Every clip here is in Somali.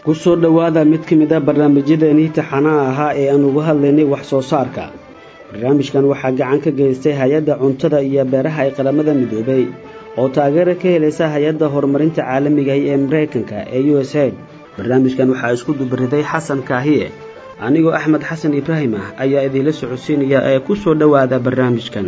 kusoo dhowaada mid ka mid a barnaamijyadeenii taxanaha ahaa ee aan uga hadlaynay wax soo saarka barnaamijkan waxaa gacan ka geystay hay-adda cuntada iyo beeraha ee qaramada midoobay oo taageero ka helaysa hay-adda horumarinta caalamigahi ee maraykanka ee u s aid barnaamijkan waxaa isku dubariday xasan kaahiye anigoo axmed xasan ibraahim ah ayaa idiinla socodsiinaya ee ku soo dhowaada barnaamijkan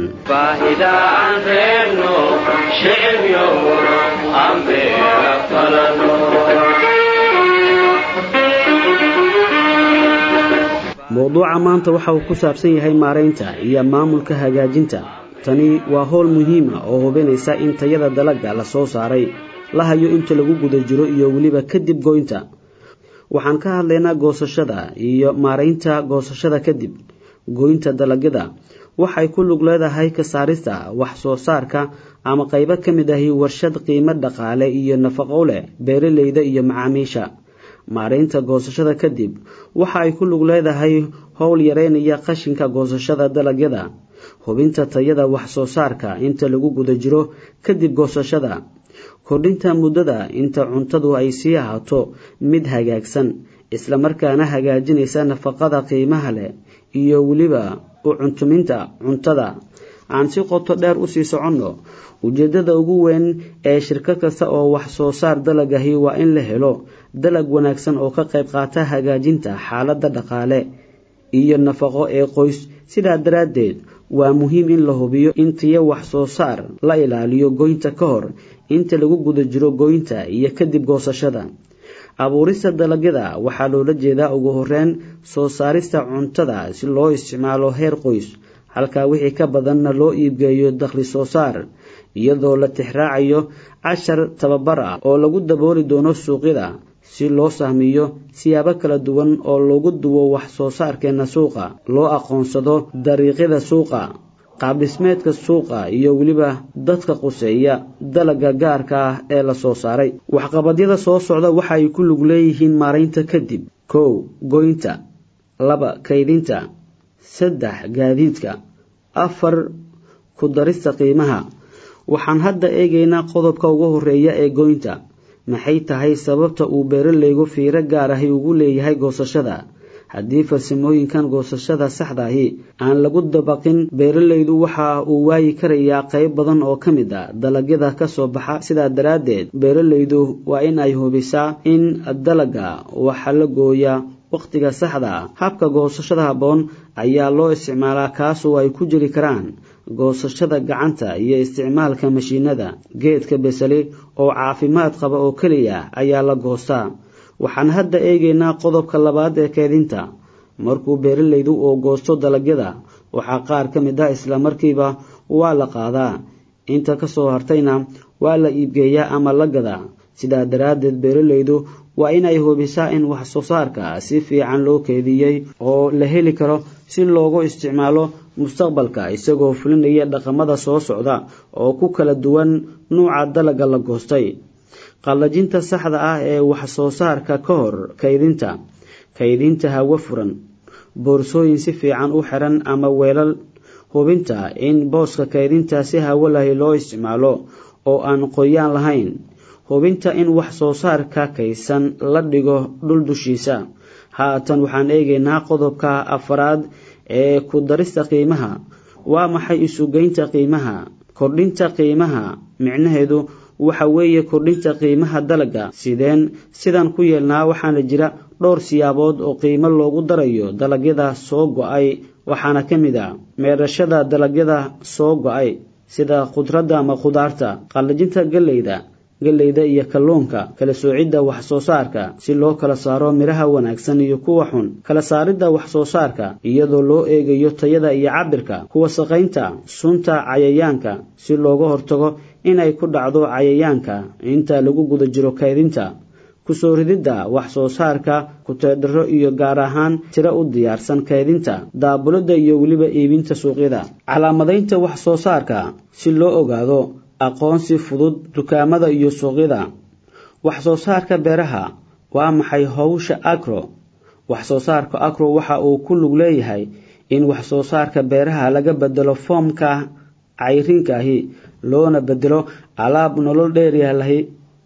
mowduuca maanta waxa uu ku saabsan yahay maaraynta iyo maamulka hagaajinta tani waa howl muhiima oo hubinaysa in tayada dalagga la soo saaray la hayo inta lagu guda jiro iyo weliba kadib goynta waxaan ka hadlaynaa goosashada iyo maaraynta goosashada kadib goynta dalagyada waxay ku lug leedahay ka saarista wax soo saarka ama qaybo ka mid ahi warshad qiimo dhaqaale iyo nafaqo leh beeraleyda iyo macaamiisha maaraynta goosashada kadib waxa ay ku lug leedahay howl yareynaya qashinka goosashada dalagyada hubinta tayada wax soo saarka inta lagu guda jiro kadib goosashada kordhinta muddada inta cuntadu ay sii ahaato mid hagaagsan islamarkaana hagaajinaysa nafaqada qiimaha leh iyo weliba u cuntuminta cuntada aan si qoto dheer usii soconno ujeeddada ugu weyn ee shirkad kasta oo wax soo saar dalagahi waa in la helo dalag wanaagsan oo ka qayb qaata hagaajinta xaaladda dhaqaale iyo nafaqo ee qoys sidaa daraaddeed waa muhiim in la hubiyo in tiyo wax soo saar la ilaaliyo goynta ka hor inta lagu guda jiro goynta iyo kadib goosashada abuurista dalagyada waxaa loola jeedaa ugu horeyn soo saarista cuntada si loo isticmaalo heer qoys halkaa wixii ka badanna loo iibgeeyo dakhli soo saar iyadoo la tixraacayo cashar tababar ah oo lagu dabooli doono suuqyada si loo sahmiyo siyaabo kala duwan oo lagu duwo wax soo saarkeena suuqa loo aqoonsado dariiqyada suuqa qaabdhismeedka suuqa iyo weliba dadka quseeya dalagga gaarka ah ee la soo saaray waxqabadyada soo socda waxa ay ku lug leeyihiin maaraynta kadib kow goynta laba kaydinta saddex gaadiidka afar ku darista qiimaha waxaan hadda eegaynaa qodobka ugu horeeya ee goynta maxay tahay sababta uu beeralaygu fiiro gaar ahi ugu leeyahay goosashada haddii farsamooyinkan goosashada saxdaahi aan lagu dabaqin beeralaydu waxa uu waayi karayaa qayb badan oo ka mid a dalagyada ka soo baxa sidaa daraaddeed beeralaydu waa in ay hubisaa in dalagga waxa la gooyaa wakhtiga saxda ah habka goosashada habboon ayaa loo isticmaalaa kaasoo ay ku jiri karaan goosashada gacanta iyo isticmaalka mashiinada geedka besali oo caafimaad qaba oo keliya ayaa la goostaa waxaan hadda eegaynaa qodobka labaad ee keedinta markuu beeralaydu uu goosto dalagyada waxaa qaar ka mid ah islamarkiiba waa la qaadaa inta ka soo hartayna waa la iibgeeyaa ama la gadaa sidaa daraaddeed beeralaydu waa inay hubisaa in wax soo saarka si fiican loo keediyey oo la heli karo si loogu isticmaalo mustaqbalka isagoo fulinaya dhaqamada soo socda oo ku kala duwan nuuca dalagga la goostay qallajinta saxda ah ee wax soo saarka ka hor kaydinta kaydinta hawo furan boorsooyin si fiican u xiran ama weelal hubinta in booska kaydinta si hawo lahi loo isticmaalo oo aan qoyaan lahayn hubinta in wax soo saarka kaysan la dhigo dhul dushiisa haatan waxaan eegaynaa qodobka afaraad ee ku darista qiimaha waa maxay isugeynta qiimaha kordhinta qiimaha micnaheedu waxa weeye kordhinta qiimaha dalagga sideen sidan ku yeelnaa waxaana jira dhowr siyaabood oo qiimo loogu darayo dalagyada soo go-ay waxaana ka mid a meerashada dalagyada soo go-ay sida khudradda ama khudaarta qallajinta galleyda galleyda iyo kalluunka kala soocidda wax soo saarka si loo kala saaro midhaha wanaagsan iyo kuwa xun kala saaridda wax soo saarka iyadoo loo eegayo tayada iyo cabirka kuwa saqaynta sunta cayayaanka si looga hortago inay ku dhacdo cayayaanka inta lagu guda jiro kaydinta kusoo rididda wax soo saarka kuteedharo iyo gaar ahaan tiro u diyaarsan kaydinta daabulada iyo weliba iibinta suuqyada calaamadaynta wax soo saarka si loo ogaado aqoonsi fudud dukaamada iyo suuqyada wax soo saarka beeraha waa maxay howsha agro wax soo saarka agro waxa uu ku lug leeyahay in wax soo saarka beeraha laga bedelo foomka cayriinkaahi loona bedelo alaab nolol dheeryaalahi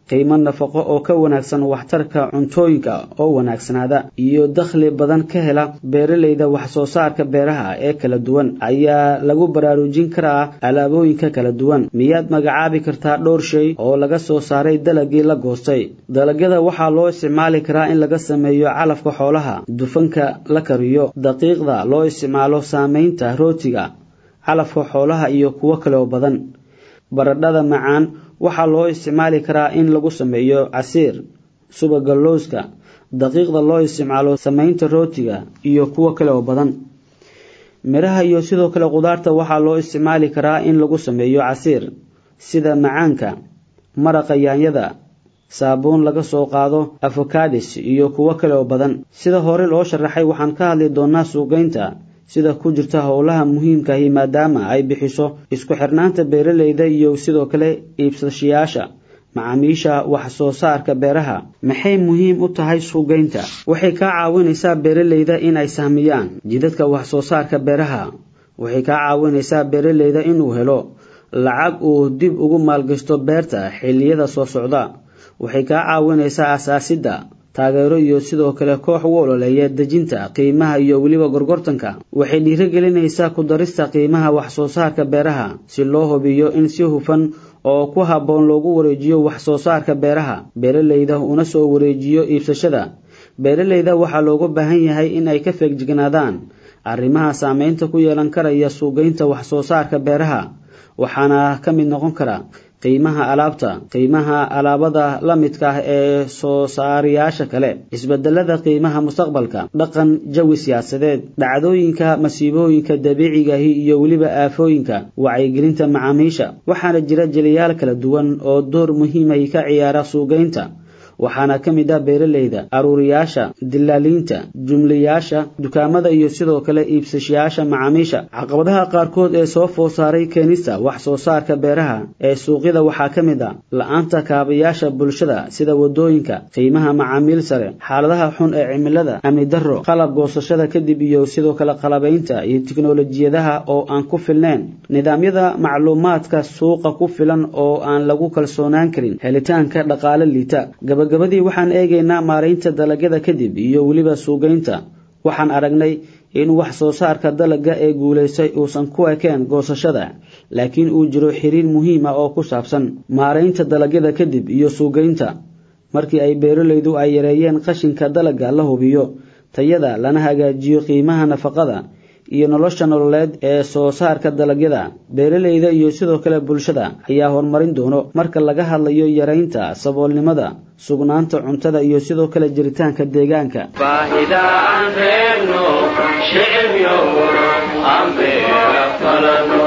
qiimo nafaqo oo ka wanaagsan waxtarka cuntooyinka oo wanaagsanaada iyo dakhli badan ka hela beeralayda wax soo saarka beeraha ee kala duwan ayaa lagu baraarujin karaa alaabooyinka kala duwan miyaad magacaabi kartaa dhowr shay oo laga soo saaray dalagii la goostay dalagyada waxaa loo isticmaali karaa in laga sameeyo calafka xoolaha dufanka la kariyo daqiiqda loo isticmaalo saamaynta rootiga calafka xoolaha iyo kuwo kale oo badan baradhada macaan waxaa loo isticmaali karaa in lagu sameeyo casiir subaga looska daqiiqda loo isticmaalo samaynta rootiga iyo kuwo kale oo badan midhaha iyo sidoo kale qudaarta waxaa loo isticmaali karaa in lagu sameeyo casiir sida macaanka maraqa yaanyada saabuun laga soo qaado afokadis iyo kuwo kale oo badan sida hore loo sharaxay waxaan ka hadli doonaa suuqaynta sida ku jirta howlaha muhiimkahi maadaama ay bixiso isku xirnaanta beeralayda iyo sidoo kale iibsashayaasha macaamiisha wax soo saarka beeraha maxay muhiim u tahay suuqaynta waxay kaa caawinaysaa beeralayda inay sahmiyaan jidadka wax soo saarka beeraha waxay kaa caawinaysaa beeralayda inuu helo lacag uu dib ugu maalgashto beerta xilliyada soo socda waxay kaa caawinaysaa asaasidda taageero iyo sidoo kale koox u ololeeya dejinta qiimaha iyo weliba gorgortanka waxay dhiirogelinaysaa ku darista qiimaha wax soo saarka beeraha si loo hubiyo in si hufan oo ku habboon loogu wareejiyo wax soo saarka beeraha beeralayda una soo wareejiyo iibsashada beeralayda waxaa looga baahan yahay in ay ka feegjignaadaan arrimaha saameynta ku yeelan karaya suugaynta wax soo saarka beeraha waxaana ka mid noqon kara qiimaha alaabta qiimaha alaabada la midka ah ee soo saarayaasha kale isbedelada qiimaha mustaqbalka dhaqan jawi siyaasadeed dhacdooyinka masiibooyinka dabiicigahi iyo weliba aafooyinka wacyigelinta macaamiisha waxaana jira jeliyaal kala duwan oo door muhiimay ka ciyaara suugaynta waxaana ka mid ah beeralayda aruuriyaasha dilaaliinta jumlayaasha dukaamada iyo sidoo kale iibsashayaasha macaamiisha caqabadaha qaarkood ee soo food saaray keenista wax soo saarka beeraha ee suuqyada waxaa ka mid ah la-aanta kaabayaasha bulshada sida wadooyinka qiimaha macaamiil sare xaaladaha xun ee cimilada amni darro qalab goosashada kadib iyo sidoo kale qalabaynta iyo tiknolojiyadaha oo aan ku filnayn nidaamyada macluumaadka suuqa ku filan oo aan lagu kalsoonaan karin helitaanka dhaqaale liita gabagabadii waxaan eegaynaa maaraynta dalagyada kadib iyo weliba suugaynta waxaan aragnay in wax soo saarka dalagga ee guulaystay uusan ku ekeen goosashada laakiin uu jiro xiriir muhiim ah oo ku saabsan maaraynta dalagyada kadib iyo suugaynta markii ay beeralaydu ay yareeyeen qashinka dalagga la hubiyo tayada lana hagaajiyo qiimaha nafaqada iyo nolosha nololeed ee soo saarka dalagyada beeralayda iyo sidoo kale bulshada ayaa horumarin doono marka laga hadlayo yaraynta saboolnimada sugnaanta cuntada iyo sidoo kale jiritaanka deegaanka baahida aan reebno shicibyo aan beera falano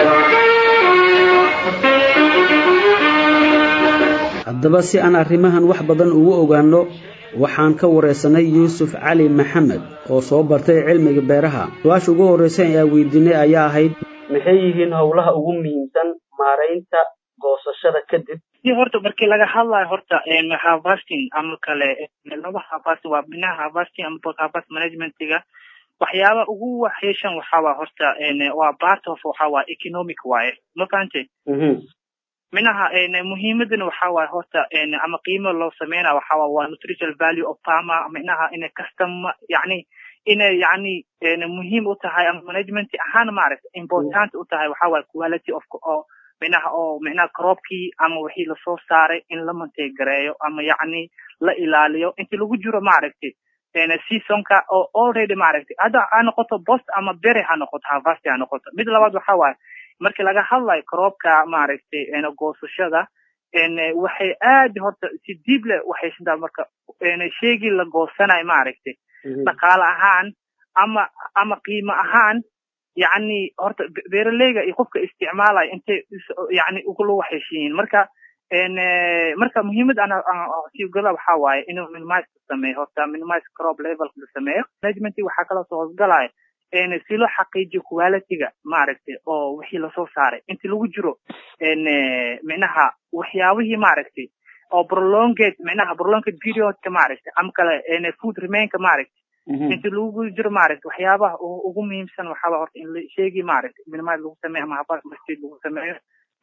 haddaba si aan arrimahan wax badan ugu ogaano waxaan ka wareysanay yuusuf cali maxamed oo soo bartay cilmiga beeraha su-aasha ugu horreysa ee aan weydiinay ayaa ahayd maxay yihiin howlaha ugu muhiimsan maaraynta goosashada kadib si horta markii laga hadlayo horta harvesting ama kale laba harvest waa binaha harvesting ama post harvest managementiga waxyaaba ugu waxyeeshan waxaa waa horta waa part of waxaa waa economic waaye ma fahante minaha muhiimadana waxaa waaye horta ama qiimo loo sameynaya waxaa waa waa nutritional value of farmer minaha inay customer yani inay yani muhiim u tahay ama management ahaan maaragta important u tahay waxaa waaye quality of oo minaha oo minaha cropkii ama wixii lasoo saaray in la manteegareeyo ama yacni la ilaaliyo inti lagu jiro maaragtay seasonka oo already maaragtay hadda ha noqoto bost ama bere ha noqoto harvest ha noqoto mid labaad waxa waaye markii laga hadlayo croopka maaragtay goosashada waxay aad horta si diib leh waxaysantaa marka sheegii la goosanayo maaragtay dhaqaale ahaan ama ama qiimo ahaan yacni horta beeraleyga iyo qofka isticmaalaya intay yani ugula waxheshiyiin marka marka muhiimad ana sigala waxaa waaye inuu minimize ka sameeyo horta minimize crop level la sameeyo management waxaa kaloo soo hoosgalaya si loo xaqiijiyo qualityga maaragtay oo wixii lasoo saaray inti lagu jiro micnaha waxyaabihii maaragtay oo prolonged micnaha prolonged periodka maaragtay ama kale food remainka maaragtay inti lagu jiro maaragtay waxyaabaha ugu muhiimsan waxaaba horta in la sheegi maaragtay minimize lagu sameeyo ama habas masjid lagu sameeyo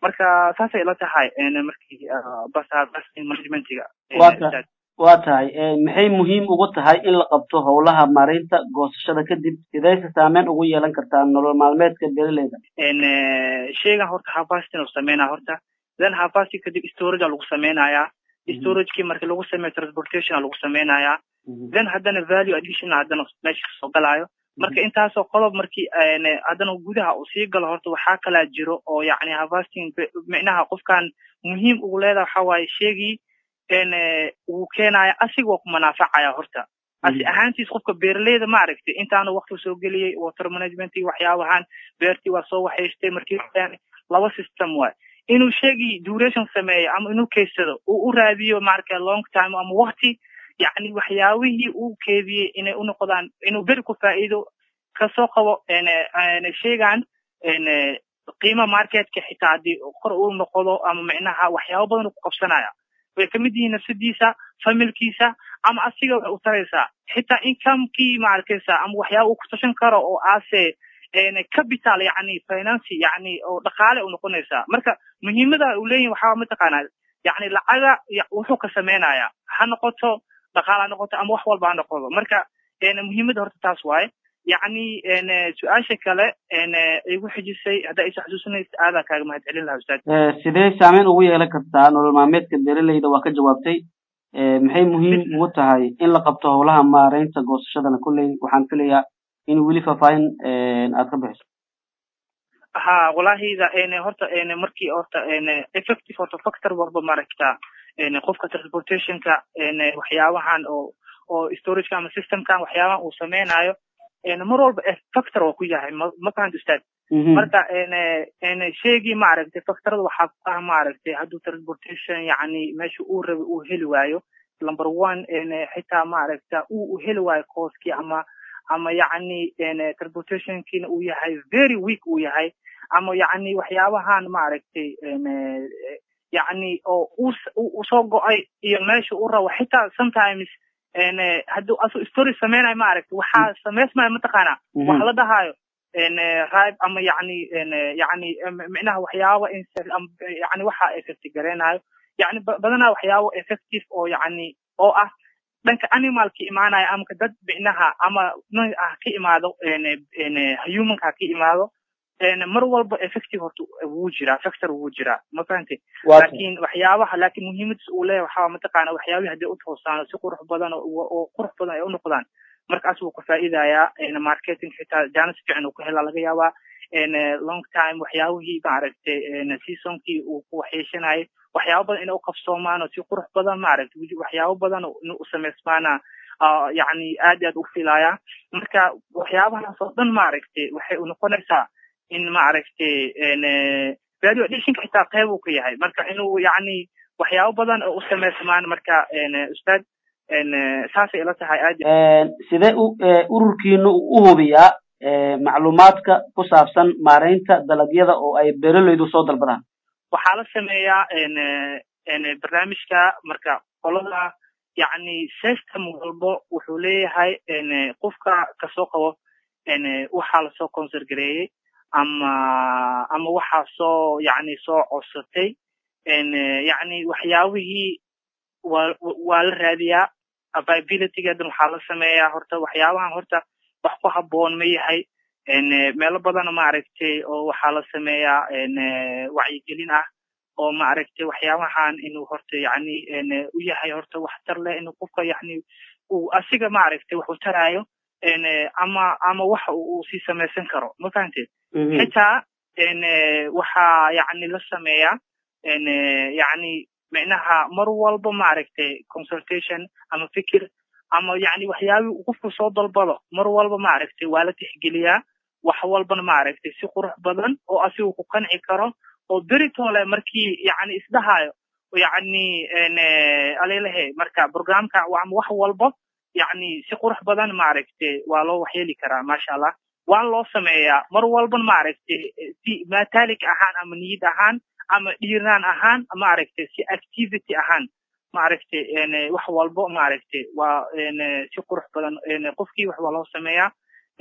marka saasay ila tahay markii bas harvesting managementiga waa tahay maxay muhiim ugu tahay in la qabto howlaha maaraynta goosashada kadib sidayse saameyn ugu yeelan kartaa nolol maalmeedka beeraleyda sheygan horta harvesting uu sameynaya horta then harvesting kadib storage lagu sameynayaa storagekii marki lagu sameeyo transportation lagu sameynayaa then haddana value addition haddana meesha kasoo galaayo marka intaasoo qodob markii haddana gudaha uu sii galo horta waxaa kalaa jiro oo yacni harvesting micnaha qofkan muhiim ugu leedaha waxa waaye sheegii uu keenaya asiga waa ku manaafacaya horta asi ahaantiis qofka beeraleyda ma aragtay intaanu wakti soo geliyey water management iyo waxyaabahan beertii waa soo waxaystay markii laba system waay inuu sheegii duration sameeyo ama inuu keysado uu u raadiyo marka long time ama wakti yacni waxyaabihii uu keediyey inay u noqdaan inuu beri ku faa'iido kasoo qabo sheegan qiima marketka xitaa haddii kor uu noqdo ama micnaha waxyaaba badan uu ku qabsanaya way kamid yihiin nafsadiisa familkiisa ama asiga waxay u taraysaa xitaa incomekii ma arkaysa ama waxyaaba uu kutashan karo oo aase capital yani financy yani oo dhaqaale u noqonaysaa marka muhiimada uu leeyahin waxaa mataqaanaa yani lacaga wuxuu ka sameynaya ha noqoto dhaqaale ha noqoto ama wax walba ha noqodo marka muhiimada horta taas waaye yacni su-aasha kale igu xijisay haddaa isa xasuusanaysa aadaa kaaga mahad celin lahaa ustaad sidee saameyn ugu yeelan kartaa nolol maalmeedka beeraleyda waa ka jawaabtay maxay muhiim ugu tahay in la qabto howlaha maaraynta goosashadana kolley waxaan filayaa in weli faahfaahin aad ka bixiso ha walahida horta markii horta effective horta factor walba maaragtaa qofka transportationka waxyaabahan oo oo storageka ama systemkan waxyaabahan uu sameynayo mar walba factor waa ku yahay ma fahamta ustaad marka sheegii maaragtay factorada waxaa ku ah maaragtay hadduu transportation yacni meesha uu rabay uu heli waayo number one xitaa maaragta uu heli waayo cooskii ama ama yacni transportationkiina uu yahay very weak uu yahay ama yacni waxyaabahan maaragtay yacni oo uu soo go-ay iyo meesha uu rabo xitaa sometimes hadduu asu story sameynayo maaragta waxaa samaysmaya mataqaana waxa la dhahayo rib ama yacni yacni micnaha waxyaaba yani waxa effect gareynayo yacni badanaa waxyaabo effective oo yacni oo ah dhanka animalka imaanaya ama dad micnaha ama ah ka imaado humanka ha ka imaado mar walba effective horta wuu jiraa factor wuu jiraa ma fahantay laakin waxyaabaha laakin muhiimadiis uu leeyahay waxaa mataqaana waxyaabihi hadday u toosaan si qurux badan oo qurux badan ay u noqdaan markaas wuu ka faa'iidayaa marketing xitaa jaanis fiican uu ka helaa laga yaabaa long time waxyaabihii maaragtay seasonkii uu ku waxyeeshanayay waxyaaba badan inay u qabsoomaan oo si qurux badan maaragtay waxyaabo badan in u samaysmaana yacni aad aad u filaya marka waxyaabahaas oo dhan maaragtay waxay u noqonaysaa in maaragtay value additionka xitaa qeyb uu ka yahay marka inuu yacni waxyaabo badan oo u samaysmaan marka ustaad saasay ila tahay aad sidee u ururkiinu u hubiyaa macluumaadka ku saabsan maaraynta dalagyada oo ay beeraleydu soo dalbadaan waxaa la sameeyaa barnaamijka marka qolada yacni system walbo wuxuu leeyahay qofka kasoo qabo waxaa lasoo concert gareeyey ama ama waxaa soo yacni soo codsatay yacni waxyaabihii waa waa la raadiyaa availabilitygeedan waxaa la sameeyaa horta waxyaabahan horta wax ku habboon ma yahay meelo badan maaragtay oo waxaa la sameeyaa wacyigelin ah oo maaragtay waxyaabahan inuu horta yacni u yahay horta waxtar leh inuu qofka yacni uu asiga maaragtay wax u taraayo ama ama waxa uu sii samaysan karo ma fahamteed xitaa waxaa yacni la sameeyaa yacni micnaha mar walba maaragtay consultation ama fikir ama yacni waxyaabii uu qofku soo dalbado mar walba maaragtay waa la tixgeliyaa wax walbana maaragtay si qurux badan oo asigu ku qanci karo oo beritole markii yacni isdhahayo yacni alelehe marka programka ama wax walba yacni si qurux badan maaragtay waa loo waxyeeli karaa maasha allah waan loo sameeyaa mar walban maaragtay si matalik ahaan ama niyad ahaan ama dhiiraan ahaan maaragtay si activity ahaan maaragtay wax walbo maaragtay waa si qurux badan qofkii wax waa loo sameeyaa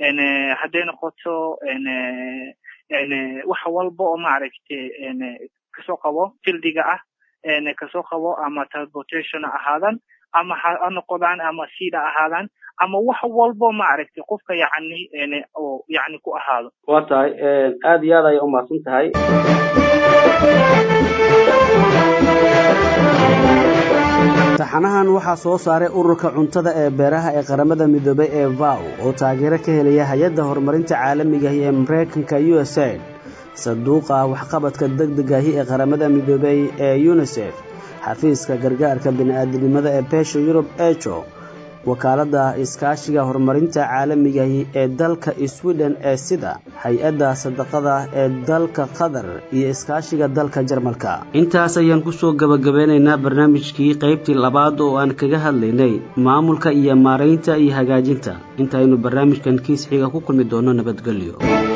hadday noqoto wax walba oo maaragtay kasoo qabo fildiga ah kasoo qabo ama transportation ha ahaadan ama ha noqdaan ama seed ha ahaadaan ama wax walbo maaragtay qofka yacni oo yacni ku ahaado waa tahay aada iyo aad ayay umahadsan tahay taxanahan waxaa soo saaray ururka cuntada ee beeraha ee qaramada midoobay ee vow oo taageero ka helaya hay-adda horumarinta caalamigahi ee mareykanka u s aid sanduuqa waxqabadka deg degahi ee qaramada midoobay ee unisef xafiiska gargaarka bini-aadamnimada ee beesha yurub ejo wakaaladda iskaashiga horumarinta caalamigahi ee dalka sweden ee sida hay-adda sadaqada ee dalka qatar iyo iskaashiga dalka jarmalka intaas ayaan kusoo gabagabeynaynaa barnaamijkii qaybtii labaad oo aan kaga hadlaynay maamulka iyo maaraynta iyo hagaajinta intaaynu barnaamijkan kiis xiga ku kulmi doono nabadgelyo